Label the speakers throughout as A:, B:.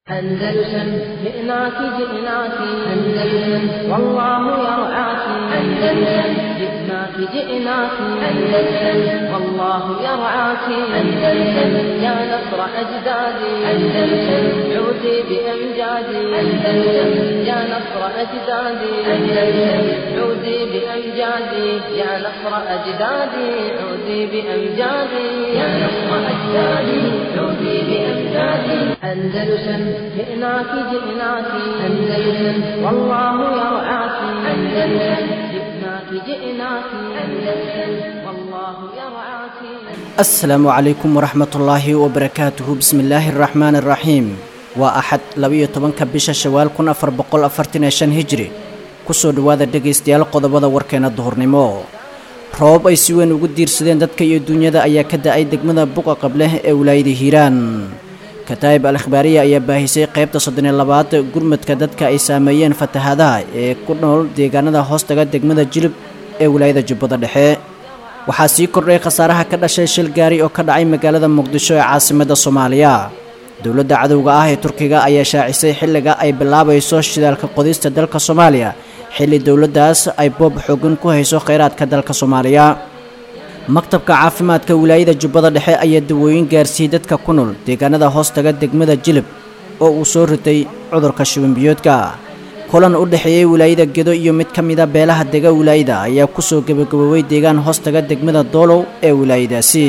A: أندلسن جئناك جئناك أندلسن والله يرعاك أندلسن جئناك جئناك أندلسن والله يرعاك أندلسن يا نصر أجدادي أندلسن عودي بأمجادي أندلسن يا نصر أجدادي أندلسن عودي بأمجادي يا نصر أجدادي عودي بأمجادي يا نصر أجدادي عودي بأمجادي أندلسن جئناك جئناك أندلسن والله يرعاك أندلسن جئناك جئناك أندلسن والله يرعاك
B: asalaamu calaykum waraxmatullaahi wabarakaatuhu bismillaahi araxmaani araxiim waa axad labiyo tobanka bisha shawaal kun afar boqol afartan iyo shan hijri kusoo dhowaada dhegaystayaal qodobada warkeena duhurnimo roobab ay si weyn ugu diirsadeen dadka iyo duunyada ayaa ka da-ay degmada buqa qableh ee wilaayada hiiraan kataa'ib al akhbaariya ayaa baahisay qaybta soddoniyo labaad gurmadka dadka ay saameeyeen fatahaadaha ee ku nool deegaanada hoostaga degmada jilib ee wilaayada jubbada dhexe waxaa sii kordhay khasaaraha ka dhashay shil gaari oo ka dhacay magaalada muqdisho ee caasimadda soomaaliya dowladda cadowga ah ee turkiga ayaa shaacisay xilliga ay bilaabayso shidaalka qodista dalka soomaaliya xilli dowladdaas ay boob xoogan ku hayso kheyraadka dalka soomaaliya maktabka caafimaadka wilaayada jubbada dhexe ayaa dawooyin gaarsiiyey dadka ku nool deegaanada hoostaga degmada jilib oo uu soo ritay cudurka shibanbiyoodka kulan u dhexeeyey wilaayada gedo iyo mid ka mida beelaha dega wilaayada ayaa kusoo gebagaboobay deegaan hoostaga degmada doolow ee wilaayadaasi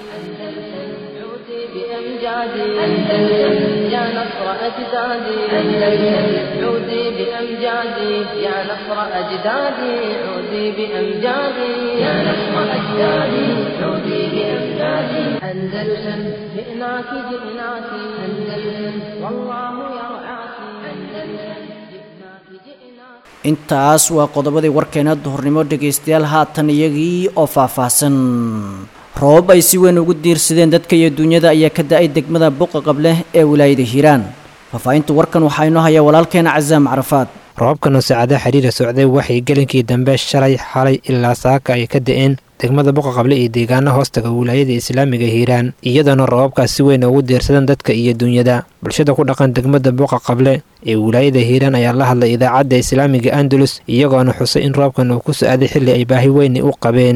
A: عودي بأمجادي أندلسن يا نصر أجدادي أندلسن عودي بأمجادي يا نصر أجدادي عودي بأمجادي يا نصر أجدادي عودي بأمجادي أندلسن جئناك جئناك أندلسن والله يرعاك أندلسن جئناك جئناك
B: intaas waa qodobadii warkeena duhurnimo dhegaystayaal haatan iyagii oo faahfaahsan roobab ay si weyn ugu diirsadeen dadka iyo duunyada ayaa ka da-ay degmada buqa qableh ee wilaayada hiiraan faahfaahinta warkan waxaa inoo haya walaalkeena casaam carafaad
C: roobabkan oo saacadaha xiriira socday waxay gelinkii dambe shalay xalay ilaa saaka ay ka da-een degmada buqa qable iyo deegaana hoostaga wilaayada islaamiga hiiraan iyadoona roobabkaas si weyn ugu diirsadeen dadka iyo duunyada bulshada ku dhaqan degmada buqa qable ee wilaayada hiiraan ayaa la hadlay idaacadda islaamiga andalus iyagoona xusay in roobkan uu ku so-aaday xilli ay baahi weyni u qabeen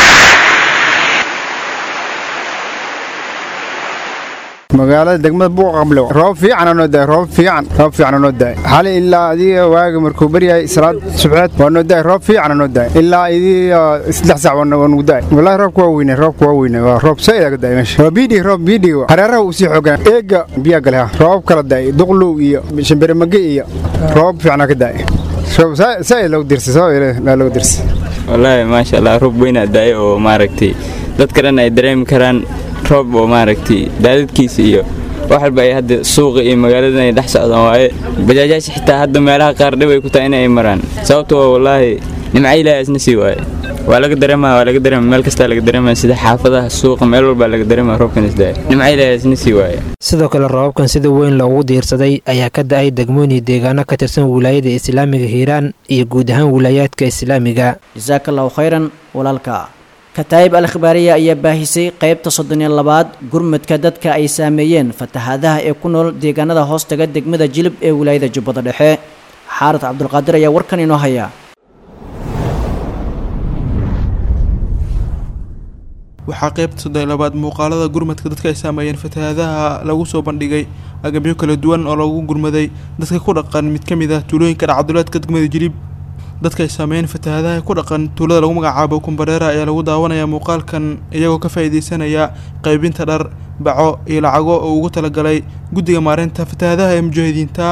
D: magaalada degmada buuqa qablo roob fiican noo daay roob fiican roob fiican noo daay xali ilaa adiga waaga markuu baryahay salaad subxeed waa noo daay roob fiican noo daay ilaa idiga saddex sac waa nagu daay wallahi roobka waa weyne roobka waa weyne waa roob soo idaga daay meesha waa biidhi roob biidhi hareeraha uu sii xoogan eega biyaa gale ha roob kala daay duqlow iyo shambiremage iyo roob fiicana ka daay roob saa loogu dirsay soo loogu dirsay
E: wallaahi maasha allah roob weynaa daay oo maaragtay dadka dhan ay dareemi karaan roob oo maaragtay daadadkiisa iyo wax walba ay hadda suuqa iyo magaaladan ay dhex socdaan waaye bajaajaasha xitaa hadda meelaha qaar dhib ay ku tahay inay maraan sababto waa wallaahi nimca ilaahay isna sii waaye waa laga dareemaa waa laga dareema meel kastaa laga dareemaa sida xaafadaha suuqa meel walbaa laga dareemaa roobkan isdaaya nimca ilaahay isna sii waaye
C: sidoo kale roobabkan sida weyn loogu diirsaday ayaa ka da-ay degmooyin iyo deegaano ka tirsan wilaayada islaamiga hiiraan iyo guud ahaan wilaayaadka islaamiga
B: jasaaka allahu khayran walaalka kataa'ib al akhbaariya ayaa baahisay qaybta soddon iyo labaad gurmadka dadka ay saameeyeen fatahaadaha ee ku nool deegaanada hoostaga degmada jilib ee wilaayada jubbada dhexe xaarad cabdulqaadir ayaa warkan inoo haya
F: waxaa qaybta soddon iyo labaad muuqaalada gurmadka dadka ay saameeyeen fatahaadaha lagu soo bandhigay agabyo kala duwan oo lagu gurmaday dadka ku dhaqan mid ka mid ah tuulooyinka dhacduleedka degmada jilib dadka ay saameeyeen fatahaadaha ku dhaqan tuulada lagu magacaabo kumbareera ayaa lagu daawanaya muuqaalkan iyagoo ka faa'iideysanaya qaybinta dhar baco iyo lacago oo ugu talagalay guddiga maareynta fatahaadaha ee mujaahidiinta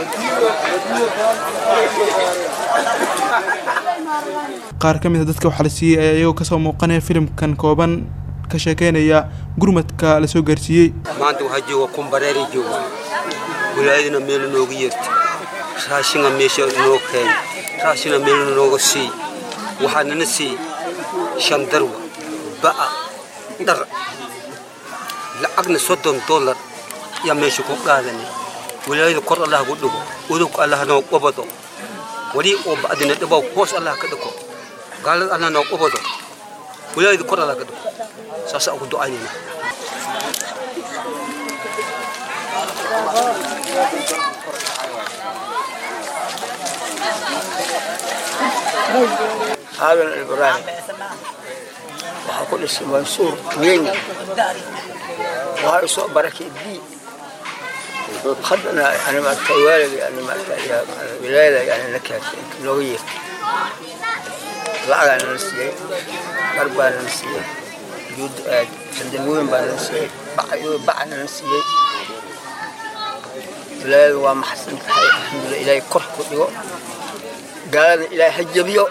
F: qaar ka mid a dadka waxaa la siiyey ayaa iyagoo kasoo muuqanaya filimkan kooban ka sheekeynaya gurmadka la soo gaarsiiyey
G: maanta waxaa jooga kumbareeri jooga wilaayaduna meelu nooga yeerta raashinga meesha noo keen raashina meelu nooga sii waxaa nana sii shan darwa ba'a dhar lacagna soddon dollar yaa meesha ku qaadanay wilaayada kor allah gu dhigo udubka allah noo qabado wali oo ba'dina dhibow hoos allah ka dhigo gaalada allah noo qabado wilaayada kor allah ka dhigo saasa ugu ducaynayna
H: aadan ibraahim waxaa ku dhisay mansuur weyn waxaa isoo barakay bi haddana yani maarata waalida yani maarata wilaayada yani na keentay inta nooga yeertay lacagaa nala siiyey dhar baa nala siiyey juud sandalweyn baa nala siiyey baca nala siiyey wilaayada waa maxsan tahay alxamdulillah ilaahay kor ku dhigo gaalada ilaahay ha jabiyo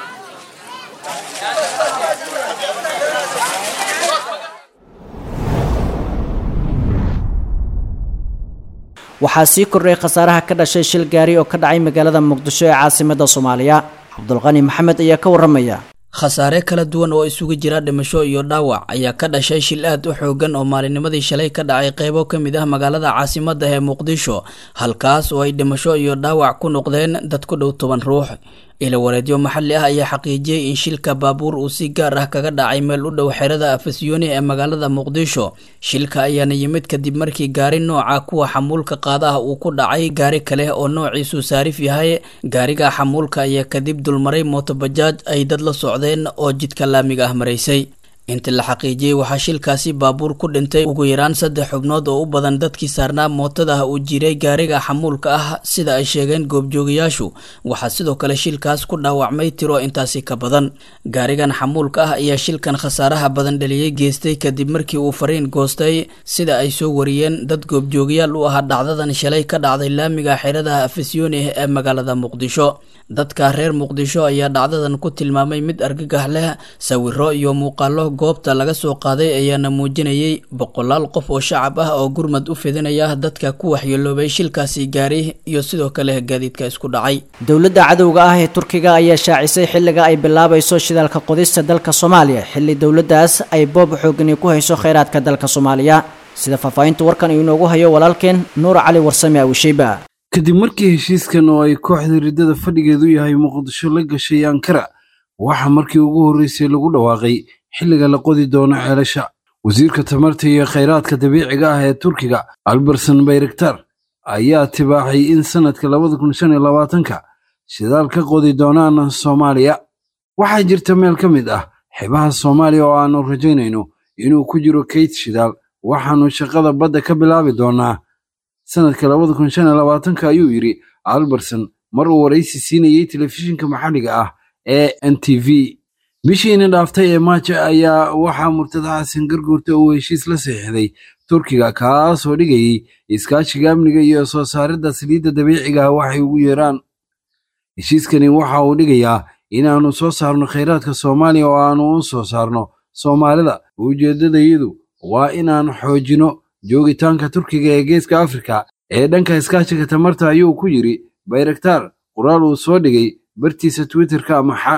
B: waxaa sii kordhay khasaaraha ka dhashay shil gaari oo ka dhacay magaalada muqdisho ee caasimadda soomaaliya cabdulqani maxamed ayaa ka warramaya
I: khasaare kala duwan oo isugu jira dhimasho iyo dhaawac ayaa ka dhashay shil aad u xoogan oo maalinimadii shalay ka dhacay qeybo ka mid ah magaalada caasimadda ee muqdisho halkaas oo ay dhimasho iyo dhaawac ku noqdeen dad ku dhow toban ruux ilawareedyo maxalli ah ayaa xaqiijiyey in shilka baabuur uu si gaar ah kaga dhacay meel u dhow xerada afasyooni ee magaalada muqdisho shilka ayaana yimid kadib markii gaari nooca kuwa xamuulka qaadaha uu ku dhacay gaari kale oo noociisu saarif yahay gaariga xamuulka ayaa kadib dulmaray mootobajaaj ay dad la socdeen oo jidka laamiga ah maraysay inta la xaqiijiyey waxaa shilkaasi baabuur ku dhintay ugu yaraan saddex xubnood oo u badan dadkii saarnaa mootada uu jiray gaariga xamuulka ah sida ay sheegeen goobjoogayaashu waxaa sidoo kale shilkaas ku dhaawacmay tiro intaasi ka badan gaarigan xamuulka ah ayaa shilkan khasaaraha badan dhaliyey geystay kadib markii uu fariin goostay sida ay soo wariyeen dad goobjoogayaal u ahaa dhacdadan shalay ka dhacday laamiga xeradaha afasyooni ee magaalada muqdisho dadka reer muqdisho ayaa dhacdadan ku tilmaamay mid argagax leh sawiro iyo muuqaalo goobta laga soo qaaday ayaana muujinayay boqolaal qof oo shacab ah oo gurmad u fidinaya dadka ku waxyeeloobay shilkaasi gaari iyo sidoo kale gaadiidka isku dhacay
B: dowladda cadowga ah ee turkiga ayaa shaacisay xilliga ay bilaabayso shidaalka qodista dalka soomaaliya xilli dowladdaas ay boob xoogani ku hayso kheyraadka dalka soomaaliya sida faahfaahinta warkan uu inoogu hayo walaalkeen nuur cali warsame awisheyba
J: kadib markii heshiiskan oo ay kooxda riddada fadhigeedu yahay muqdisho la gashay ankara waxaa markii ugu horreysay lagu dhawaaqay xilliga la qodi doono ceelasha wasiirka tamarta iyo khayraadka dabiiciga ah ee turkiga alberson bayraktar ayaa tibaaxay in sannadka labada kun shan iyo labaatanka shidaal ka qodi doonaan soomaaliya waxaa jirta meel ka mid ah xebaha soomaaliya oo aannu rajaynayno inuu ku jiro kayd shidaal waxaannu shaqada badda ka bilaabi doonaa sannadka labada kun shan iyo labaatanka ayuu yidhi alberson mar uu waraysi siinayey telefishinka maxalliga ah ee n t v bishiina dhaaftay ee maaja ayaa waxaa murtada xasan garguurta uu heshiis la saxiixday turkiga kaasoo dhigayey iskaashiga amniga iyo soo saaridda saliidda dabiiciga ah waxay ugu yeeraan heshiiskani waxa uu dhigayaa inaannu soo saarno khayraadka soomaaliya oo aannu u soo saarno soomaalida ujeeddadayadu waa inaan xoojino joogitaanka turkiga ee geeska afrika ee dhanka iskaashiga tamarta ayuu ku yidhi bayraktaar qoraal uu soo dhigay bartiisa twitterka amaxa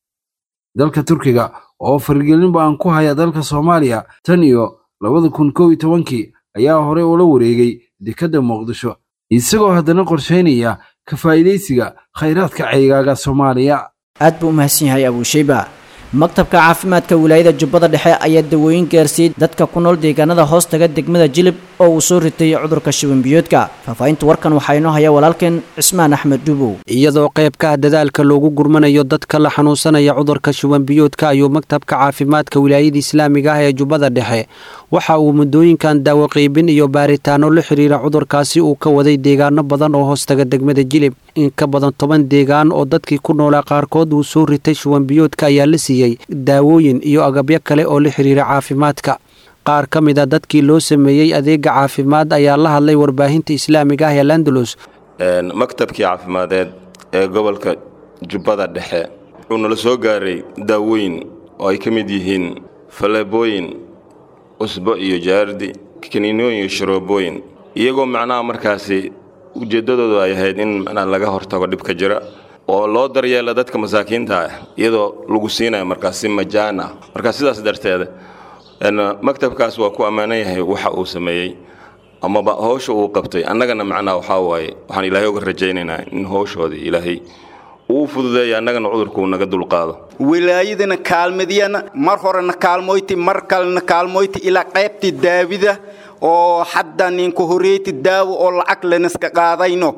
J: dalka turkiga oo faragelin ba'an ku haya dalka soomaaliya tan iyo labada kun kow iyo tobankii ayaa horey ula wareegay dekedda muqdisho isagoo haddana qorshaynaya ka faa'iidaysiga khayraadka ceygaaga soomaaliya
B: aad buu u mahadsan yahay abuusheyba maktabka caafimaadka wilaayada jubbada dhexe ayaa dawooyin gaarsiiyey dadka ku nool deegaanada hoostaga degmada jilib oo uu soo ritay cudurka shibanbiyoodka faahfaahinta warkan waxaa inoo haya walaalkeen cismaan axmed dhubow
K: iyadoo qaybka ah dadaalka loogu gurmanayo dadka la xanuunsanaya cudurka shubanbiyoodka ayuu maktabka caafimaadka wilaayada islaamiga ah ee jubbada dhexe waxa uu muddooyinkan daawo qiibin iyo baaritaano la xiriira cudurkaasi uu ka waday deegaano badan oo hoostaga degmada jilib in ka badan toban deegaan oo dadkii ku noolaa qaarkood uu soo ritay shubanbiyoodka ayaa la siiyey daawooyin iyo agabyo kale oo la xiriira caafimaadka qaar ka mid a dadkii loo sameeyey adeega caafimaad ayaa la hadlay warbaahinta islaamiga ah ee landalus
L: maktabkii caafimadeed ee gobolka jubbada dhexe wuxuu nala soo gaaray daawooyin oo ay ka mid yihiin faleebooyin usbo iyo jaardi kaniinooyin iyo sharoobooyin iyagoo macnaha markaasi ujeeddadoodu ay ahayd in macnaha laga hortago dhibka jira oo loo daryeela dadka masaakiinta ah iyadoo lagu siinayo markaas si majaan ah marka sidaas darteeda maktabkaas waa ku ammaanan yahay waxa uu sameeyey amaba howsha uu qabtay annagana macnaha waxaa waaye waxaan ilaahay uga rajaynaynaa in howshoodii ilaahay uu fududeeya annagana cudurkuu naga dulqaado
M: wilaayadana kaalmadiyana mar horena kaalmoyti mar kalena kaalmoyti ilaa qaybtii daawida oo hadda ninku horeyti daawo oo lacag laniska qaadayno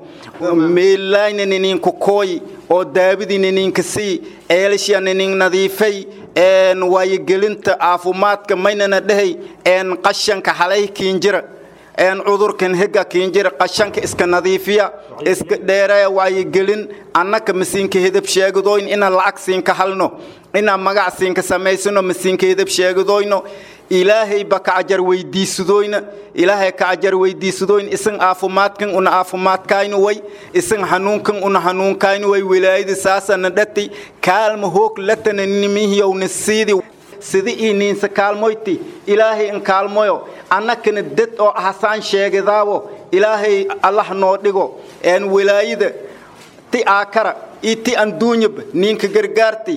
M: meelayna ninku kooy oo daawadiina ninka sii ceelasha nin nadiifay een waayogelinta caafimaadka maynana dhehay een qashanka halay kiinjira een cudurkan hega kiinjira qashanka iska nadiifiya iska dheereeya waayogelin annaka masiinka hedab sheegadoyn inaan lacag siinka halno inaan magac siinka samaysano masiinka hedab sheegadoyno ilaahay ba ka ajar weydiisadoyna ilaahay ka ajar weydiisadoyn isan caafimaadkan una caafimaadkaynu way isan hanuunkan una hanuunkaynu way wilaayada saasana dhati kaalma hoog latana nimihiyowna siidi sida ii niinsa kaalmoyti ilaahay in kaalmoyo annakana dad oo hasaan sheegadaawo ilaahay allah noo dhigo een wilaayada ti aakara iyo ti anduunyaba ninka gargaarti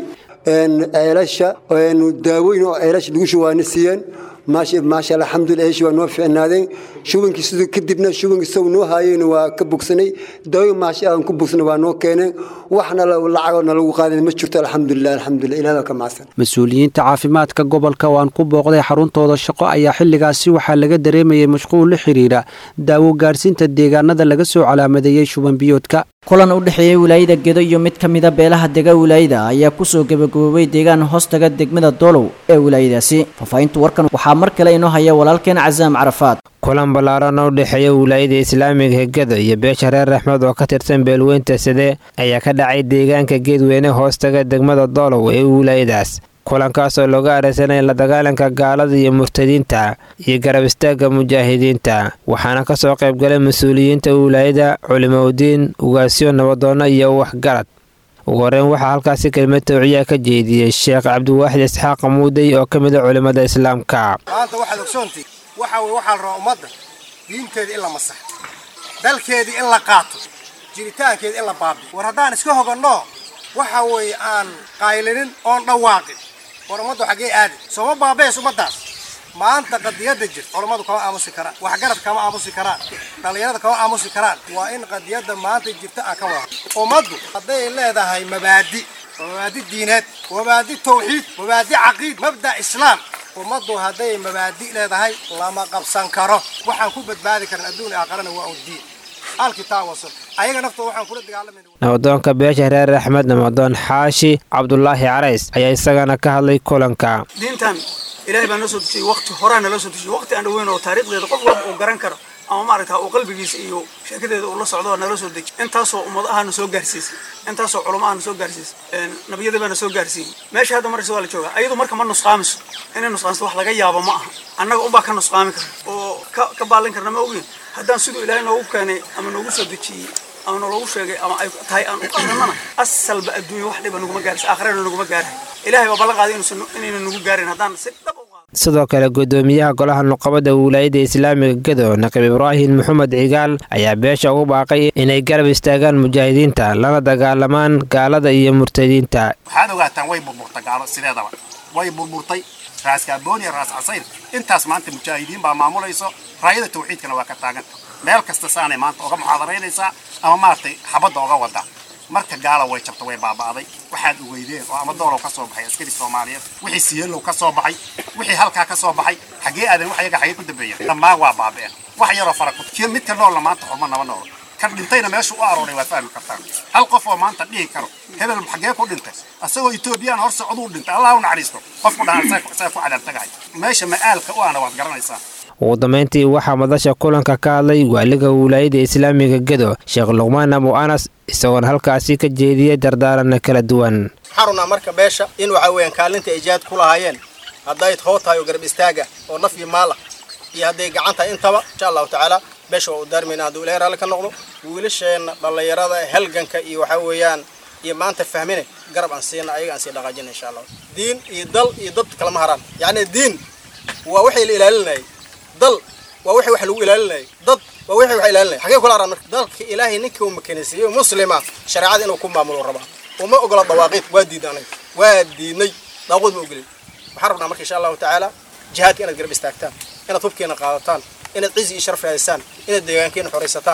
N: ceelasha daaweyn oo ceelasha lagu shubaana siiyeen maasha alxamdulilah eeshi waa noo fiicnaadeen shubankii siduu kadibna shubankii isagu noo haayeyna waa ka bogsanay daaweyn maasha aan ku bogsanay waa noo keeneen waxna lacagoo nalagu qaadan ma jirto alxamdulilah alxamdulilah ilaah ka macsan
K: mas-uuliyiinta caafimaadka gobolka oo aan ku booqday xaruntooda shaqo ayaa xilligaasi waxaa laga dareemayay mashquul la xidhiidha daawo gaadhsiinta deegaanada laga soo calaamadeeyey shuban biyoodka
B: kulan u dhexeeyey wilaayada gedo iyo mid ka mida beelaha dega wilaayada ayaa kusoo gebagaboobay deegaan hoostaga degmada doolow ee wilaayadaasi faahfaahinta warkan waxaa mar kale inoo haya walaalkeen casaam carafaad
C: kulan ballaaran oo u dhexeeya wilaayada islaamiga hegada iyo beesha reer raxmed oo ka tirsan beelweynta side ayaa ka dhacay deegaanka geedweyne hoostaga degmada doolow ee wilaayadaas kulankaas oo looga areysanaya la dagaalanka gaalada iyo murtadiinta iyo garab istaagga mujaahidiinta waxaana ka soo qaybgalay mas-uuliyiinta wilaayada culimoudiin ugaasyo nabadoonno iyo waxgarad ugu horeyn waxaa halkaasi kelmad tawciyaa ka jeediyey sheekh cabdiwaaxid isxaaq muudey oo ka mid a culimmada islaamka
O: maanta waxaad ogsoontii waxa weye waxaa la rabaa ummadda diinteeda in la masaxo dalkeedii in la qaato jiritaankeeda in la baabiyo war haddaan iska hoganno waxa weeye aan qaylinin oon dhawaaqin war ummaddu xaggee aadi sooma baabees ummaddaas maanta qadiyadda jirta culammadu kama aamusi karaan waxgarad kama aamusi karaan dhallinyarada kama aamusi karaan waa in qadiyadda maanta jirta aan ka wada ummaddu hadday leedahay mabaadi mabaadi diineed mabaadi tawxiid mabaadi caqiid mabda islaam ummaddu hadday mabaadi leedahay lama qabsan karo waxaan ku badbaadi karan adduun aakharana waa un diin alkitaab wasun ayaga naftooda waxaan kula dagaalamayna
C: nabadoonka beesha reer axmed namadoon xaashi cabdulaahi carays ayaa isagana ka hadlay kulanka
P: diintan ilaahay baa noo soo dejiyey waqti horaa naloo soo dejiyey waqti aan dhaweyn oo taariikhdeeda qof walba uu garan karo ama maaragta uu qalbigiisa iyo sheekadeeda uu la socdo oo naloo soo dejiyey intaasoo ummad ahana soo gaarsiisay intaasoo culamo ahana soo gaarsiisay nabiyada baana soo gaarsiiyey meesha hadda markasta waa la joogaa ayadu marka ma nusqaamiso inay nusqaamiso wax laga yaabo ma aha annaga unbaa ka nusqaami kara oo ka ka baalin karna ma ogin haddaan siduu ilaahay noogu keenay ama noogu soo dejiyey ama naloogu sheegay ama ay tahay aan u qadranana asalba adduunya wax dhiba naguma gaarisa aakhirana naguma gaarahay ilaahay baa ballan qaaday inuusan inayna nagu gaarin haddaan si dhab
C: sidoo kale gudoomiyaha golaha nuqabada wilaayada islaamiga gedo naqib ibraahim maxamed cigaal ayaa beesha ugu baaqay inay garab istaagaan mujaahidiinta lana dagaalamaan gaalada iyo murtadiinta
Q: waxaad ogaataan way burburtay gaalo sideedaba way burburtay raas kaaboon iyo raas casayr intaas maanta mujaahidiin baa maamulayso raayada tawxiidkana waa ka taaganta meel kasta saanay maanta oga muxaadaraynaysaa ama maaragtay xabadda oga wadaa marka gaala way jabta way baaba'day waxaad ogeydeen oo ama doolow ka soo baxay askari soomaaliyeed wixii siyeelow ka soo baxay wixii halkaa ka soo baxay xaggee aadan wax yaga xaggee ku dambeeya dhammaan waa baaba'een wax yaroo fara ku kii midka noolna maanta xurma naba noolo kan dhintayna meeshu u arooray waad fahmi kartaan hal qof oo maanta dhihi karo hebel xaggee ku dhintay asagoo etoobiyaan hor socduu dhintay allah u naxariisto qofku dhahan saa ku cadaabtagahay meesha ma'aalka u ana waad garanaysaa
C: ugu dambayntii waxaa madasha kulanka ka hadlay waaliga wilaayada islaamiga gedo sheekh luqmaan abu anas isagoona halkaasi ka jeediyey dardaaranna kala duwan
O: waxaan rabnaa marka beesha in waxa weeyaan kaalinta ay jihaad ku lahaayeen hadday hoo tahay oo garab istaaga oo naf iyo maal ah iyo hadday gacan tahay intaba insha allahu tacaala beesha waa u daarmayna hadduu ilahay raalli ka noqdo wiilasheenna dhallinyarada halganka iyo waxa weeyaan iyo maanta fahmine garab aan siina ayaga aan sii dhaqaajina insha allah diin iyo dal iyo dad kalama haraan yacni diin waa waxay la ilaalinayay dal waa wixii wax lagu ilaalinayay dad waa wixii wax ilaalinayay xagee kula araan marka dalka ilaahay ninkii uu makanaysiiyey muslima shareecada inuu ku maamulo rabaa uma ogola dawaaqiid waa diidnay anaga waa diidnay daaqood ma ogolin waxaan rabnaa marka insha allahu tacaala jihaadka inaad garab istaagtaan inaad hubkeena qaadataan inaad cizi iyo sharaf raadisaan inaad deegaankeena xoraysataan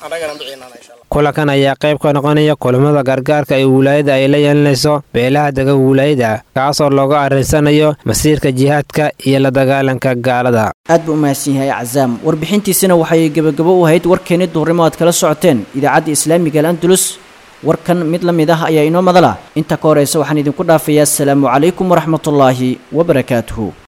O: annagana bixinana insha allah
C: kulankan ayaa qayb ka noqonaya kulamada gargaarka ee wilaayada ay la yeelanayso beelaha dega wilaayada kaasoo looga arrinsanayo masiirka jihaadka iyo la dagaalanka gaalada
B: aad buu u mahadsan yahay cazaam warbixintiisina waxay gebagabo u ahayd warkeeni duhurnimo aad kala socoteen idaacadda islaamiga al andalus warkan mid la mid ah ayaa inoo madala inta ka horeysa waxaan idinku dhaafayaa asalaamu calaykum waraxmatullaahi wabarakaatuhu